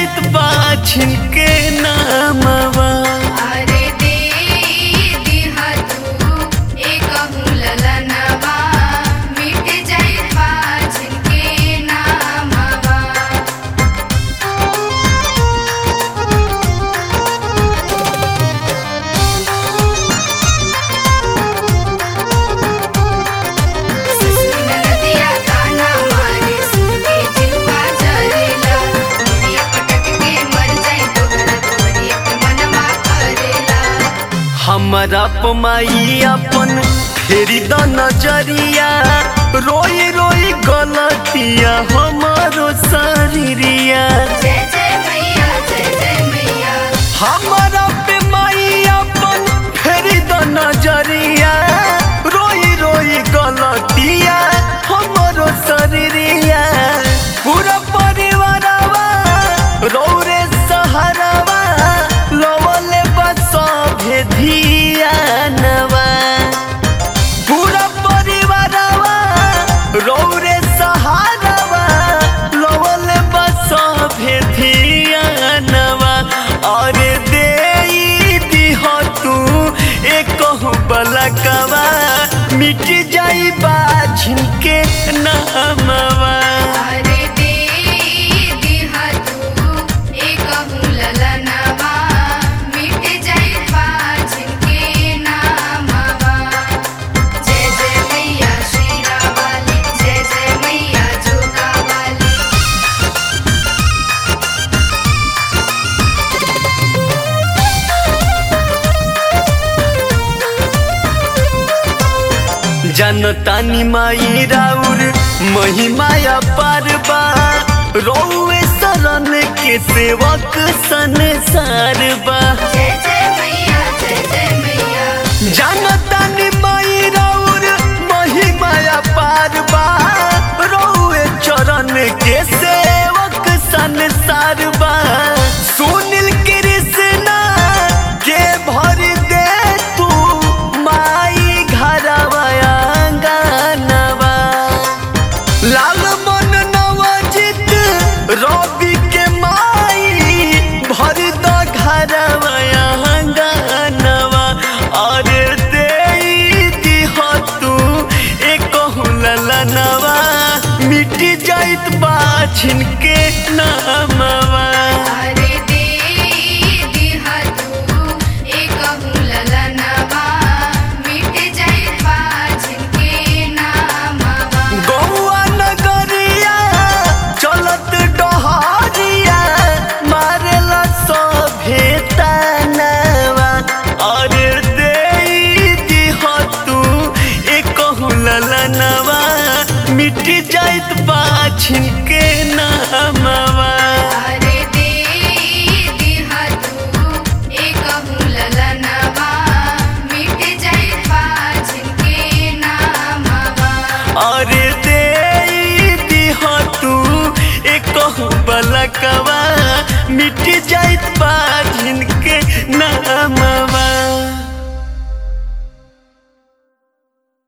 जाइत बाछिन के नामवा अरे दे दिहा तू एकहु ललनवा मिट जाई बाझिन के नामवा नदिया ताना मारे सुनके जिलवा जरेला मोरिया पटक के मर जाई तोहरा तोहरी के मनवा करेला हमारा पमाई अपन फेरी द नजरिया रोई रोई गलतिया हमारो शरीरिया जय जय मैया जय जय मैया हमारा पे माई अपन फेरी द नजरिया रोई रोई गलतिया हमारो शरीरिया पूरा परिवारवा रौरे सहारावा लवले बस भेधियानवा पूरा परिवारवा रौरे सहारावा लवले बस भेधियानवा अरे दे दिह तू एक बलकवा मिट जाई बाझिन के नामवा अरे दे दिहा तू एकहु ललनवा मिट जाई बाझिन के नामवा जय जय मैया श्रीरा वाली जय जय मैया जोगा वाली जनतानी माई राउर महिमाया पारबा रोवे शरण के सेवक संसार बा जय जय मैया जय जय मैया जनतानी माई राउर महिमाया पारबा रोवे चरण के सेवक संसार बा सुनील कृष्णा के भर दे तू माई घरवा आंगनवा लाल मन नवजित रवि के माई भर द घरवा आंगनवा अरे दे दिह तू एक ललनवा मिट जाइत बाछिन के नामवा अरे दे दिहा तू एकहु ललनवा मिट जाई बाझिन के नामवा गौआ नगरिया चलत डहरिया मारेला सभे तानवा अरे दे दिह तू एक ललनवा मिट जाइत बाछिन के नामवा अरे दे दिहा तू एकहु ललनवा मिट जाई बाझिन के नामवा अरे दे दिह तू एक बलकवा मिट जाइत बाझिन के नामवा